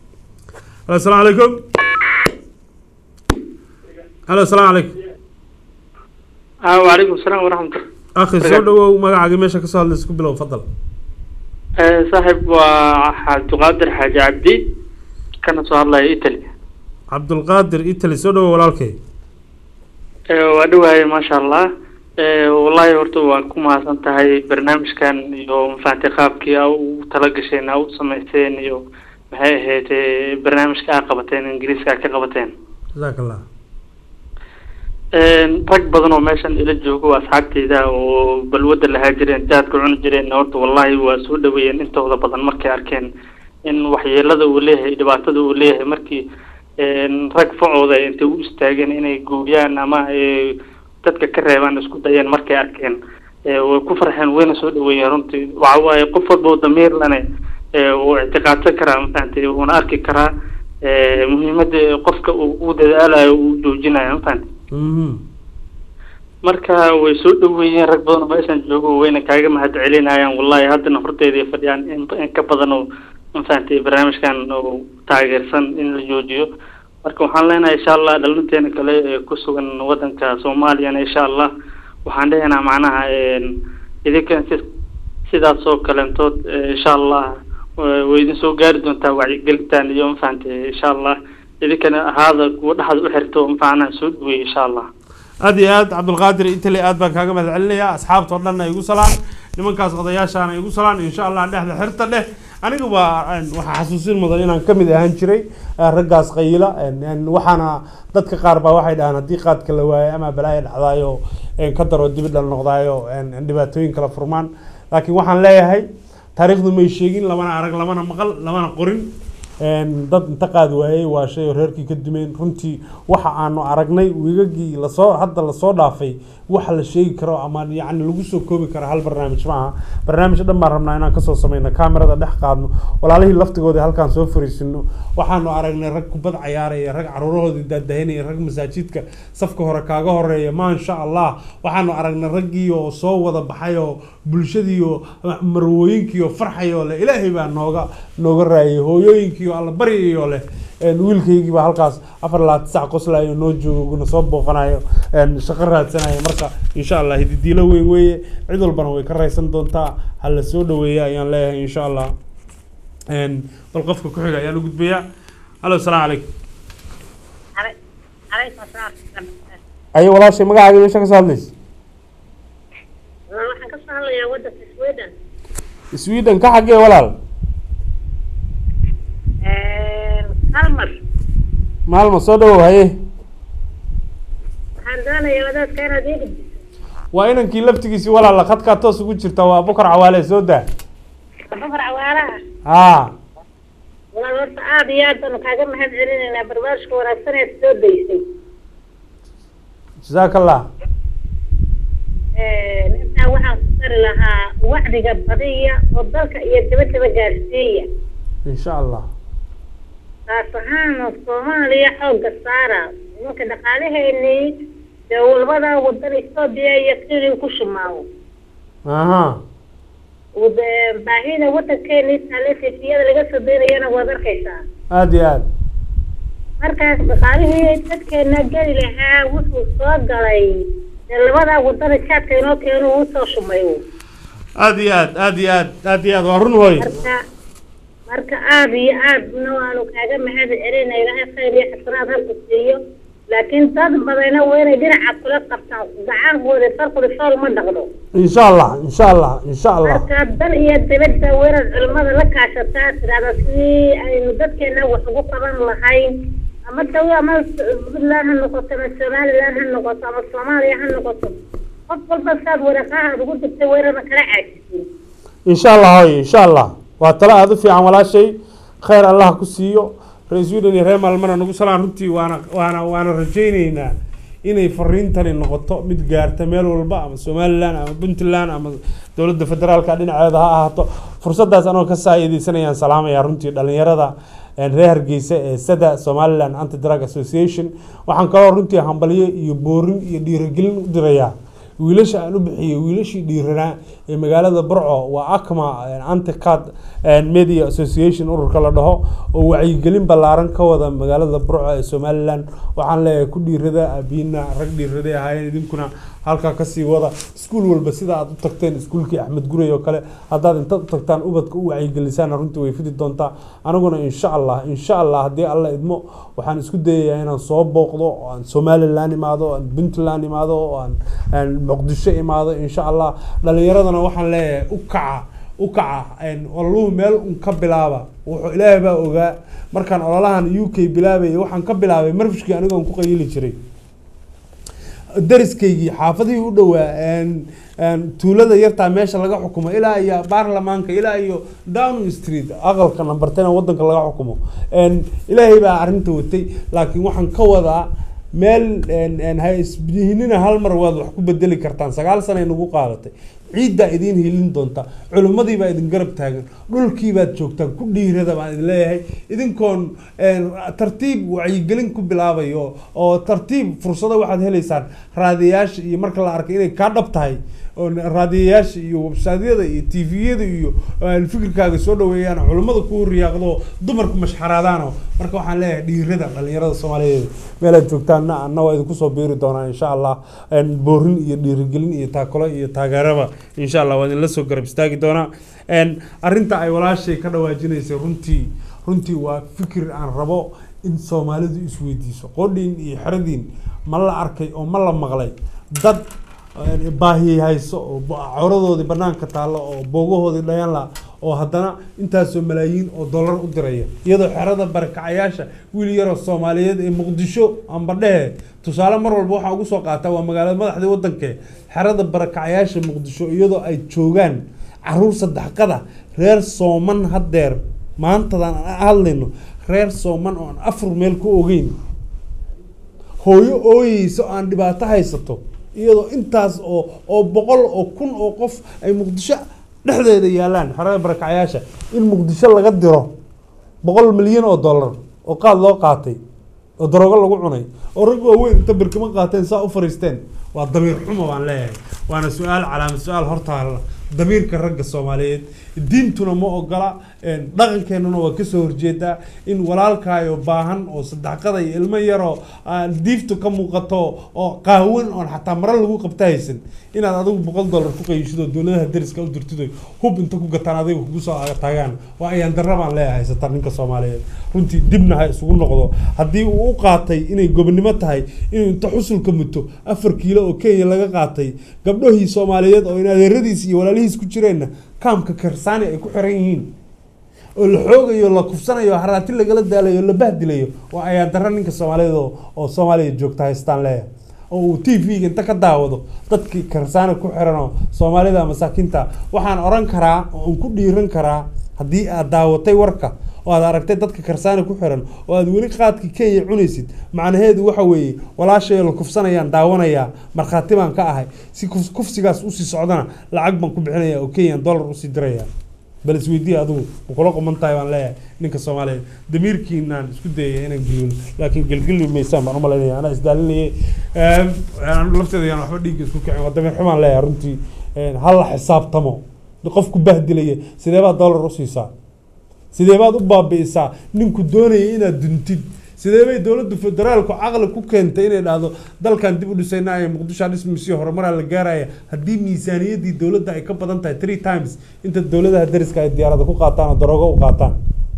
halo asalaamu calaykum halo asalaamu calaykum ah wacalaykum asalaam waraxmatullah akhi soo dhawow magacaagii meesha kasoo hadlaysa ku bilow fadal Eh, saaxiib waa cabdiqaadir xaaji cabdi kana soo hadlaya italy cabdulqaadir italy soo dhawow walaalkay Eh, waa dhawahay maasha allah Eh, wallahi horta waan ku mahadsan tahay barnaamijkan iyo mafahanti qaabkii aa ugu talagasheen aa u samayseen iyo maxay ahayd eh, barnaamijka aa qabateen ingiriiska aa ka qabateen jazaak allah Een, rag badan oo meeshan ila joogo oo asxaabteyda oo balwadda lahaa jireen jaadka cuni jireen horta wallahi waa soo dhaweeyeen intooda badan markay arkeen in waxyeelada uu leeyahay dhibaatada uu leeyahay markii een, rag facooda ay intay u istaageen inay guuriyaan ama ay dadka ka reebaan isku dayeen markay arkeen ee, way ku farxeen wayna soo dhaweeyeen runtii waxa waaye qof walba oo damiir lane ee, uu ictiqaadsan karaa mafahantay wuuna arki karaa ee, muhiimadda qofka uu u dadaalayo uu joojinayo mafahantay marka way soo dhaweeyeen rag badan oo meeshan joogo wayna kaaga mahad celinayaan wallahi haddana horteeday fadhiyaan in in ka badan oo mafahantay barnaamijkan oo taageersan in la joojiyo marka waxaan leenahay insha allah dhalinteena kale ee ku sugan wadanka soomaaliyana insha allah waxaan leeyahnaa macnaha een, idinkan si sidaas oo kalentood eh, insha allah wa- way idin soo gaari doontaa wacyigelintan iyo mafahantay insha allah idinkana ahaada kuwa dhexda u xirto macnaha soo dhaweey insha allah aad iyo aad cabdulqaadir intale aad baan kaaga mahad celinaya asxaabta oo dhanna igu salaan nimankaas odayaashaana igu salaan insha allah dhexda xirta dheh aniga waa een, waxaa xasuusin mudan inaan kamid ahaan jiray eh, raggaas qayila een, een, waxaana dadka qaar baa waxay dhahaan haddii qaadka la waayo ama balaayo dhacdaayo een, ka daro dibidhal noqdaayo een, een, dhibaatooyin kala furmaan laakiin waxaan leeyahay taariikhdu may sheegin lamana arag lamana maqal lamana qorin een, dad inta qaadi waayey waa shay oo reerkii ka dumeen runtii waxa aanu aragnay wiigagii lasoo hadda lasoo dhaafay waxa la sheegi karo ama yacni lagu soo koobi karo hal barnaamij ma aha barnaamij dhan baan rabnaa inaan kasoo sameyno kaamirada dhex qaadno walaalihii laftigooda halkaan soo fariisino waxaanu aragnay rag kubad cayaaraya rag caruurahoodii daadahinaya rag masaajidka safka hore kaaga horeeya maasha allah waxaanu aragnay raggii oo soo wada baxay oo bulshadii oo marwooyinkii oo farxay oo leh ilaahay baa nooga nooga raayay hooyooyinkii oo alla baryayoo leh een, wiilkaygii baa halkaas afar labaatan sac qoslayo noo joogo na soo booqanayo een, shaqo raadsanayo marka insha allah hididiilo weyn weeye cid walbana way ka raysan doontaa ha la soo dhaweeya ayaan leeyahay insha allah een, bal qofka ku xiga ayaan u gudbayaa halo asalaamu calaykum ayo walaashay magacaaga meesha ka soo hadlaysa waxaan ka soo hadlayaa wadanka sweden sweden ka xaggee walaal halmar maalma soo dhawow haye waxaan doonayaa wadaadka inaad ii gudbiso waa inankii laftigiisii walaala khadkaa toos ugu jirta waa bukar cawaale soo daa bafar cawaalaha haa walaal horta aad iyo aad baanu kaaga mahad celinaynaa barbaarishka wanaagsan eed soo daysay jazaaka allah intaa waxaan ku dari lahaa wacdiga badiya oo dalka iyo dabadaba gaarsiiya insha allah taas ahaana soomaaliya xoogga saara nimanka dhaqaalaheennii dee walbada wadan etoobiya iyo kenya ku shumaawo aha Wada- baahida wadankeenii taalefifiyada laga soo daynayana waad arkaysaa aada iyo aad markaas dhaqaalihii dadkeena geli lahaa wuxuu soo galay dee labada wadana jaadka inoo keeno uu soo shumayo aada iyo aad aada iyo aad aada iyo aad waa run hooy marka marka aada iyo aadna waanu kaaga mahad celinay ilaahay khayr iyo xasanaad halku siiyo laakiin dad badana waa inay dhinaca kula qabtaan gacaankooda farqooda fool ma dhaqdo insha allah insha allah insha allah marka dal iyo dibadda waa inaad culimada la kaashataa tidhahda sidii aynu dadkeena wax ugu qaban lahayn ama daw ama puntland ha noqoto ama somaliland ha noqoto ama soomaaliya ha noqoto qof walba saad waraqahaad ugu dirtay waa inaadan kala caajisin insha allah hooy insha allah waa talo aada u fiican walaashay khayr allah ku siiyo reer sweden iyo reer maalmana nagu salaan runtii waana waana waana rajayneynaa inay fariintani noqoto mid gaarta meel walba ama somaliland ama puntland ama dowladda federaalka dhinaceeda ha ahaato fursaddaas anoo ka saaideysanayaan salaamaya runtii dhalinyarada reer hargeysa ee sada somaliland anti drug association waxaan kaloo runtii hambalyo iyo boorin iyo dhiirigelin u dirayaa wiilasha aan u bixiyey wiilashii dhiiranaa ee magaalada burco waa acma anticad media association ururka la dhaho oo wacyigelin ballaaran ka wada magaalada burco ee somaliland waxaan leeyahay ku dhiirada abiina rag dhiiraday ahaayeen idinkuna halkaa kasii wada iskuul walba sida aad u tagteen iskuulkii axmed guray oo kale haddaad intaad u tagtaan ubadka u wacyigelisaan runtii way fidi doontaa aniguna insha allah insha allah haddii alla idmo waxaan isku dayayaa inaan soo booqdo oo aan somaliland imaado oo aan puntland imaado oo aan aan muqdisho imaado insha allah dhalinyaradana waxaan leeyahay u kaca u kaca een, ololuhu meel un ka bilaaba wuxuu ilaahay baa ogaa markaan ololahan u k bilaabayay waxaan ka bilaabay marfishkii anigoon ku qayili jiray dariskaygii xaafadihii u dhowaa een- een tuulada yartaa meesha laga xukumo ilaa iyo baarlamaanka ilaa iyo downing street aqalka number ten ee wadanka laga xukumo een, ilaahay baa arrinta watay laakiin waxaan ka wadaa meel een- een ha isbihinina hal mar waad wax ku bedeli kartaan sagaal sanay nagu qaadatay ciiddaa idiin hilin doonta culimmadii baa idin garab taagan dhulkii baad joogtaan ku dhiirada baan idin leeyahay idinkoon een, tartiib wacyigelin ku bilaabayo oo tartiib fursado waxaad helaysaan raadiyayaasha iyo marka la arkay inay kaa dhab tahay oo raadiyayaasha iyo websaadyada iyo tviyada iyo een, fikirkaaga soo dhaweeyaan culimmada ku riyaaqdo dumarku mashxaraadaano marka waxaan leeyahay dhiirada dhalinyarada soomaaliyeed meelaad joogtaanna anna waa idinku soo biiri doonaa insha allah een, boorin iyo dhiirigelin iyo taakalo iyo taageeraba insha allah waa idinla soo garab istaagi doonaa een, arrinta ay walaashay ka dhawaajinaysay runtii runtii waa fikir aan rabo in soomaalidu isweydiiso qodhiin iyo xeradiin ma la arkay oo ma la maqlay dad een, baahi hayso oo ba- cawradoodii banaanka taallo oo boogahoodii dhayan la oo haddana intaasoo malaayiin oo dollar u diraya iyadoo xerada barakacayaasha wiil yaroo soomaaliyeed ee muqdisho amba dhehe tusaale mar walba waxaa ugu soo qaataa waa magaalada madaxdii wadankee xerada barakacayaasha muqdisho iyadoo ay joogaan caruur saddexqada reer sooman haddeer maantadan aan hadlayno reer sooman oo aan afar meel ku ogeyn hooyo ooyeysa oo aan dhibaato haysato iyadoo intaas oo oo boqol oo kun oo qof ay muqdisho dhexdeeda yaalaan xerada barakacayaasha in muqdisho laga diro boqol milyan oo dollar oo qaad loo qaatay oo daroogo lagu cunay oo rag waaweyn inta barkimo qaateen saa u fariisteen waa damiir xumo baan leeyahay waana su-aal calaamad su-aal hortaala damiirka ragga soomaaliyeed diintuna ma ogola een, dhaqankeenuna waa kasoo horjeedaa in walaalkaayo baahan oo sadexqada iyo ilmo yaroo aan diiftu ka muuqato oo qaawan oon xataa maro lagu qabta haysan inaad adigu boqol dollar ku qayishidoo dowladaha dariska u dirtido hub inta ku gataan adiga kugu soo taagaan waa ayaan darra baan leeyahay haysataa ninka soomaaliyeed runtii dibna ha isugu noqdo haddii uu u qaatay inay gobonimo tahay inuu inta xusulka muto afar kiilo oo kenya laga qaatay gabdhahii soomaaliyeed oo in adeeradiis iyo walaalihiis ku jireenna kaamka karsaani ay ku xiran yihiin oo la xoogayo la kufsanayo haraati lagala daalayo la bahdilayo waa ayaan darra ninka soomaaliyeed oo oo soomaaliya joogta haystaan leeyahay oo uu t v-ga inta ka daawado dadkii karsaana ku xiran oo soomaalida masaakiinta waxaan oran karaa oo aan ku dhiiran karaa haddii aad daawatay warka oo aad aragtay dadka karsaana ku xiran oo aad weli qaadkii kenya cunaysid macnaheedu waxa weeye walaashayo la kufsanayaan daawanayaa markhaati baan ka ahay si kuf- kufsigaas usii socdana lacag baan ku bixinaya oo kenyan dollar usii diraya bal isweydiya adigu ma kula quman tahay baan leeyahay ninka soomaaliyeed damiirkiinaan isku dayaya inaan gelino laakiin gelgeli maysaan baan umalaynaya anaa isdaalinayay Eem, aan lafteeda yaan waxba dhiigga isku kicin waa damiir xumaan leeyahay runtii Een, ha la xisaabtamo qofku bahdilaya sidee baad dollar usiisaa sidee baad u baabi'isaa ninku doonaya inaad duntid sidee bay dowladda federaalku caqli ku keentay inay dhahdo dalkan dib u dhisayna ee muqdisho dhismisii horumaraa la gaaraya haddii miisaaniyaddii dowladda ay ka badan tahay three times inta dowladaha dariska ay diyaarada ku qaataan oo daroogo u qaataan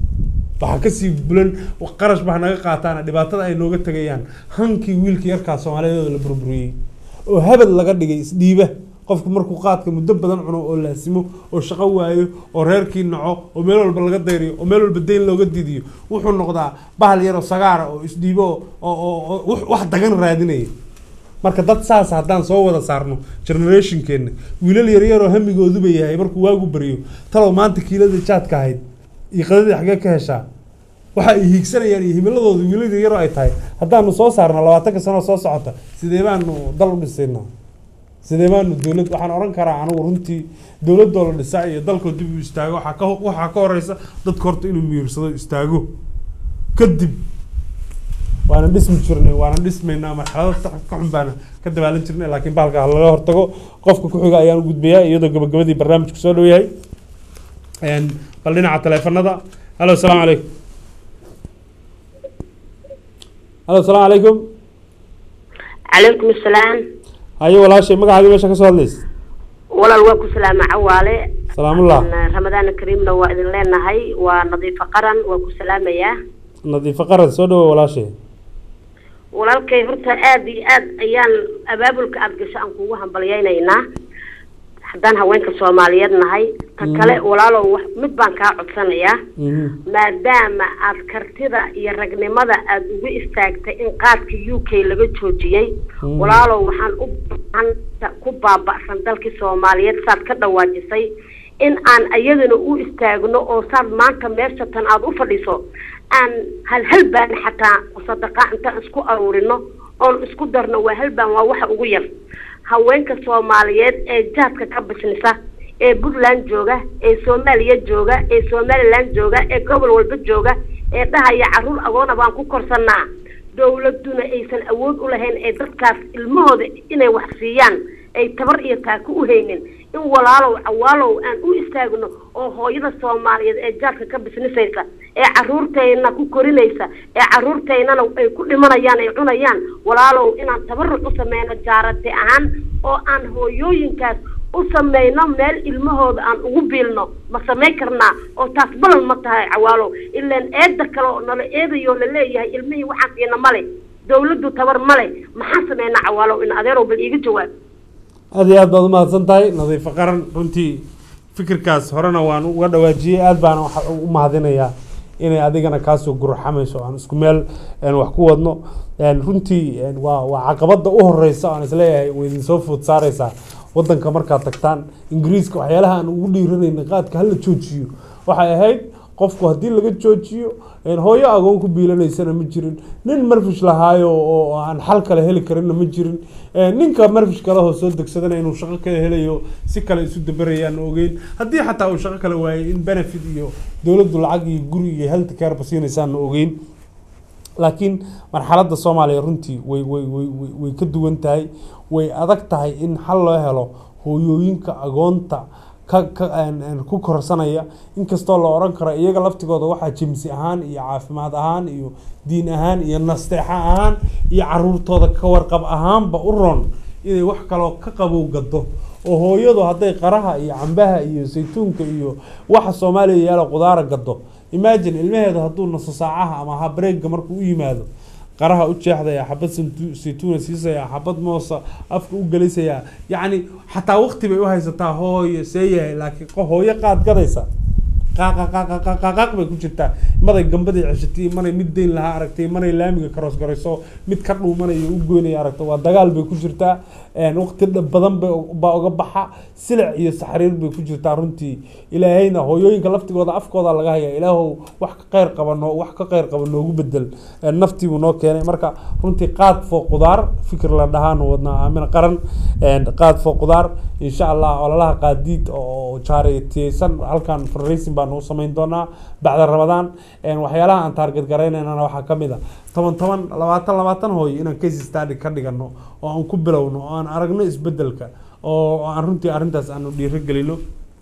waxaa kasii bulan qarash baa naga qaataan dhibaatada ay nooga tegayaan hankii wiilka yarkaa soomaaliyeed oo la burburiyey oo habad laga dhigay isdhiiba qofku markuu qaadka muddo badan cuno oo laasimo oo shaqo waayo oo reerkii naco oo meel walba laga dayriyo oo meel walba dayn looga didiyo wuxuu noqdaa bahal yaroo sagaara oo isdhiibo oo oo oo wax- wax dagan raadinaya marka dad saas haddaan soo wada saarno generationkeena wiilal yaryaroo hamigooduba yahay markuu waagu baryo talow maanta kiilada jaadka ahayd iyo qadadii xaggee ka heshaa waxa ay hiigsanayaan iyo himiladooda wiilal yaryaroo ay tahay haddaanu soo saarno labaatanka sano soo socota sidee baanu dal u dhisaynaa sidee baanu dowlad waxaan oran karaa anigu runtii dowladoo la dhisaa iyo dalkoo dib u istaago waxaa ka waxaa ka horeysa dadka horta inuu miirsado istaago kadib waana dhismi jirnay waana dhismaynaa marxalado ka xun baana ka dabaalan jirnay laakiin bahalka ha laga hortago qofka ku xiga ayaan u gudbayaa iyadoo gabagabadii barnaamijku soo dhow yahay Een, bal dhinaca taleefanada halo asalaamu calaykum halo asalaamu calaykum calaykum asalaam haye walaashay magacaadii meesha ka soo hadlaysa walaal waa ku salaama cawaale salaamullah ramadaan kariimna waa idin leenahay waa nadiifo qaran waa ku salaamayaa nadiifo qaran soo dhawo walaashay walaalkay horta aada iyo aad ayaan abaabulka aada gasho aan kugu hambalyaynaynaa haddaan haweenka soomaaliyeed nahay ta kale walaalow wax mid baan kaa codsanayaa maadaama aad kartida iyo ragnimada aada ugu istaagtay in qaadka u k laga joojiyey Mm. walaalow waxaan u baahan ku baaba'san dalkii soomaaliyeed saad ka dhawaajisay in aan iyadana u istaagno oo saad maanta meesha tan aada u fadhiso aan hal hal baan xataa sadaqa intaan isku aruurino oon isku darno waa hal baan waa waxa ugu yar haweenka soomaaliyeed ee jaadka ka bisnisa ee puntland jooga ee soomaaliya jooga ee somaliland jooga ee gobol walba jooga ee dhahaya caruur agoona baan ku korsanaa dowladuna aysan awood u lahayn ee dadkaas ilmahooda inay wax siiyaan ay tabar iyo taako u haynin in walaalow cawaalow aan u istaagno oo hooyada soomaaliyeed ee jaadka ka bisnisaysa ee caruurtayna ku korinaysa ee caruurtaynana ay ku dhimanayaan ay cunayaan walaalow inaan tabaruc u sameyno jaarate ahaan oo aan hooyooyinkaas u sameyno meel ilmahooda aan ugu biilno ma samayn karnaa oo taas balan ma tahay cawaalow ilaan eeda kale oo nala eedayoo laleeyahay ilmihii waxaan siina male dawladdu tabar male maxaan sameynaa cawaalow in adeerow bal iiga jawaab aad iyo aad baad umahadsan tahay nadiifo qaran runtii fikirkaas horena waan uga dhawaajiyey aad baana waxa u mahadinayaa inay adigana kaasoo gurxamayso aan isku meel een, wax ku wadno een, runtii een, waa waa caqabada u horeysa aan isleeyahay way idinsoo food saareysaa wadanka markaad tagtaan ingiriiska waxyaalaha aan ugu dhiiranayna qaadka hala joojiyo waxay ahayd qofku haddii laga joojiyo een, hooyo agoon ku biilanaysana ma jirin nin marfish lahaayo oo aan xal kale heli karinna ma jirin een, ninka marfish kalehoo soo degsadana inuu shaqo kale helayo si kale isu dabarayaan ogeyn haddii xataa uu shaqo kale waayay in benefit iyo dowladdu lacag iyo guri iyo health care ba siinaysaana ogeyn laakiin marxaladda soomaaliya runtii way way way way way ka duwan tahay way adag tahay in xal loo helo hooyooyinka agoonta ka ka aan- aan ku korsanaya inkastoo la oran karo iyaga laftigooda waxaa jimsi ahaan iyo caafimaad ahaan iyo diin ahaan iyo nasteexa ahaan iyo caruurtooda ka warqab ahaanba u roon inay wax kaloo ka qabow gado oo hooyadu hadday qaraha iyo cambaha iyo saytuunka iyo waxa soomaaliya yaala qudaara gado imagine ilmaheedu hadduu naso saacaha ama habreega markuu u yimaado qaraha u jeexdaya xabad santu- saytuuna siisaya xabad moosa afka u gelisaya yacni xataa waqti bay u haysataa hooyo see yahay laakiin qof hooyo qaad gadaysa qaaqaqaqaqaqaq bay ku jirtaa maday gambadii ceshatay manay mid deyn lahaa aragtay manay laamiga karoos garayso mid ka dhuumanaya u goynaya aragta waa dagaal bay ku jirtaa een, waqti dha- badan bay baa uga baxa silic iyo saxriir bay ku jirtaa runtii ilaahayna hooyooyinka laftigooda afkooda laga haya ilaahow wax ka kheyr qaba noo wax ka kheyr qaba noogu bedel een, naftii buu noo keenay marka runtii qaad foo qudaar fikir la dhahaanu wadnaa aamin qaran een, qaad foo qudaar insha allah ololaha qaadiid oo jaaretiyeysan halkan fundraising baan u samayn doonaa bacda ramadaan een, waxyaalaha aan taarget garaynaynana waxaa ka mid a toban toban labaatan labaatan hooyo inaan case study ka dhigano oo aan ku bilowno oo aan aragno isbedelka oo oo aan runtii arrintaas aanu dhiirigelino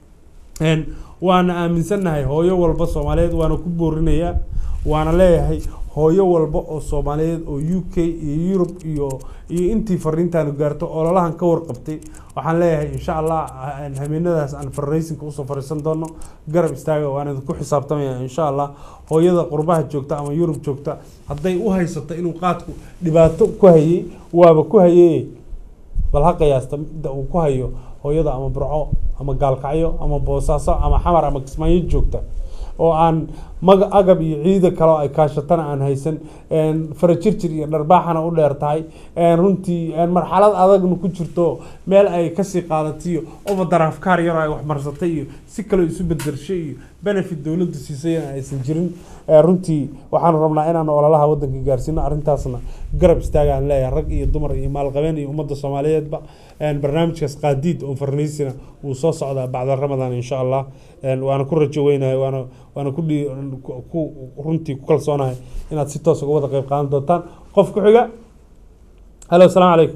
een, waana aaminsannahay hooyo walba soomaaliyeed waana ku boorinayaa waana leeyahay hooyo walba oo soomaaliyeed oo u k iyo yurub iyo iyo intii fariintaanu gaarto ololahan ka warqabtay waxaan leeyahay insha allah aan habeenadaas aan fundraisingka usoo fariisan doono garab istaaga waan idinku xisaabtamaya insha allah hooyada qurbaha joogta ama yurub joogta hadday u haysato inuu qaadku dhibaato ku hayay waaba ku hayay bal ha qiyaasta midda uu ku hayo hooyada ama burco ama gaalkacyo ama boosaaso ama xamar ama kismaayo joogta oo aan maga agab iyo ciida kale oo ay kaashatana aan haysan een, farajirjir iyo dharbaaxana u dheer tahay een, runtii een, marxalad adagna ku jirto meel ay kasii qaadatiyo overdaraafkaar yar oo ay waxmarsatay iyo si kale isu bedershay iyo benefit dowladdu siisay in aysan jirin Ee, runtii waxaan rabnaa inaan ololaha wadanka gaarsiino arrintaasna garab istaagaan leeyahay rag iyo dumar iyo maalqabeen iyo ummadda soomaaliyeedba Een, barnaamijkaas qaadiid oo farniisina wuu soo socdaa bacda ramadaan insha allah Een, waana ku rajo weynahay waana waana ku dhii- ku- ku runtii ku kalsoonahay inaad si toos uga wada qayb qaadan doontaan qof ku xiga halo asalaamu calaykum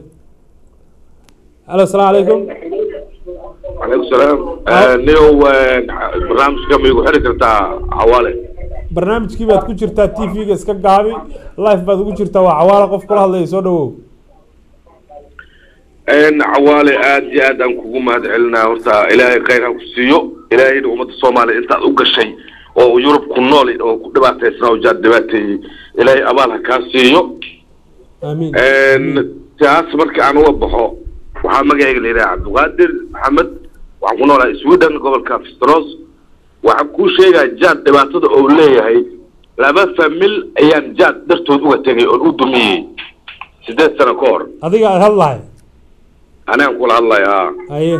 halo asalaamu calaykum عليكم السلام آه، نيو آه، برنامج كم يقول حركة كرتا حوالي barnaamijkii baad ku jirtaa t v-ga iska gaabi life baad ugu jirtaa waa cawaala qof kula hadlaya soo dhawow إن حوالي آد جاد أن كوكو ما دعلنا ورتا إلهي خير كسيو إلهي أمة الصومالي أنت أوقع شيء أو يوروب كنولي أو دباتي سنو جاد دباتي إلهي أبالها كاسيو amiin إن تاس مركي أنا وبحو waxaa magacayga la yidhaha cabdiqaadir maxamed waxaan ku noolahay sweden gobolka fistros waxaan kuu sheegaa jaad dhibaatada oo leeyahay laba famil ayaan jaad dartood uga tegay oon u dumiyey sideed sano ka hor adiga aad hadlahay anigaan kula hadlaya haa haye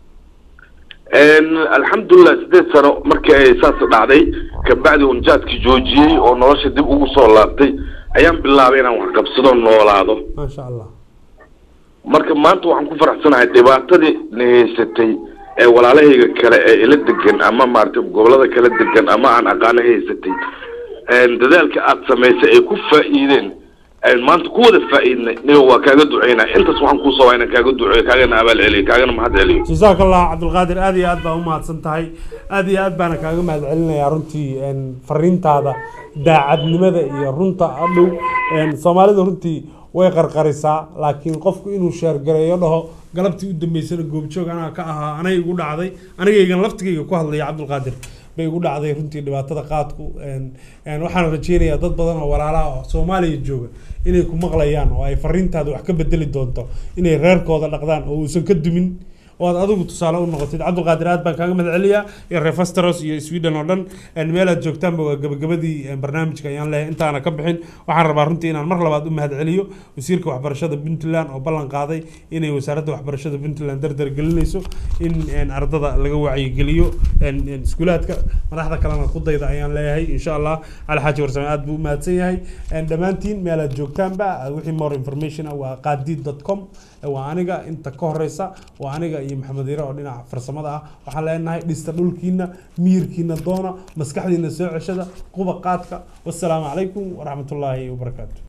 alxamdulilah sideed sano markii ay saas dhacday kabacdi un jaadkii joojiyey oo nolosha dib ugu soo laabtay ayaan bilaabay inaan wax qabsado noolaado maasha allah marka maanta waxaan ku faraxsanahay dhibaatadii na haysatay ee walaalahayga kale ee ila degan ama maaragtay gobolada kala degan ama aan aqaano haysatay dadaalka aad samaysay ay ku faa'iideen aynu maanta ku wada faa'iidnay niga waa kaaga duceynaa intaas waxaan kuu sabaa inaan kaaga duceeyo kaagana abaal celiyo kaagana mahad celiyo jazaaka allah cabdulqaadir aad iyo aad baa umahadsan tahay aad iyo aad baana kaaga mahad celinayaa runtii een, fariintaada daacadnimada iyo runta adhow een, soomaalida runtii way qarqarisaa laakiin qofku inuu sheergareeyo dhaho galabtii u dambeysana goobjoog anaa ka ahaa anay igu dhacday anigaygan laftigayga ku hadlaya cabdulqaadir bay igu dhacday runtii dhibaatada qaadku een, een, waxaan rajeynayaa dad badan oo walaalaha oo soomaaliya jooga inay ku maqlayaan oo ay fariintaada wax ka bedeli doonto inay reerkooda dhaqdaan oo uusan ka dumin oo aad adigu tusaale u noqotid cabdulqaadir aad baan kaaga mahad celiyaa iyo reer fastros iyo sweden oo dhan een, meel aad joogtaanba waa gabagabadii een, barnaamijka ayaan leeyahay intaana ka bixin waxaan rabaa runtii inaan mar labaad u mahad celiyo wasiirka waxbarashada puntland oo ballan qaaday inay wasaaradda waxbarashada puntland dardar gelinayso in een, ardada laga wacyigeliyo een, een, iskuulaadka madaxda kalena ku dayda ayaan leeyahay insha allah cali xaaji warsame aad buu u mahadsan yahay een, dhammaantiin meel aad joogtaanba wixii more information ah waa qaadiid dot com waa aniga inta ka horeysa waa aniga iyo maxamed yare oo dhinaca farsamada ah waxaan leenahay dhista dhulkiina miyirkiina doona maskaxdiina soo ceshada quba qaadka wassalaamu calaykum waraxmatullaahi wabarakaatu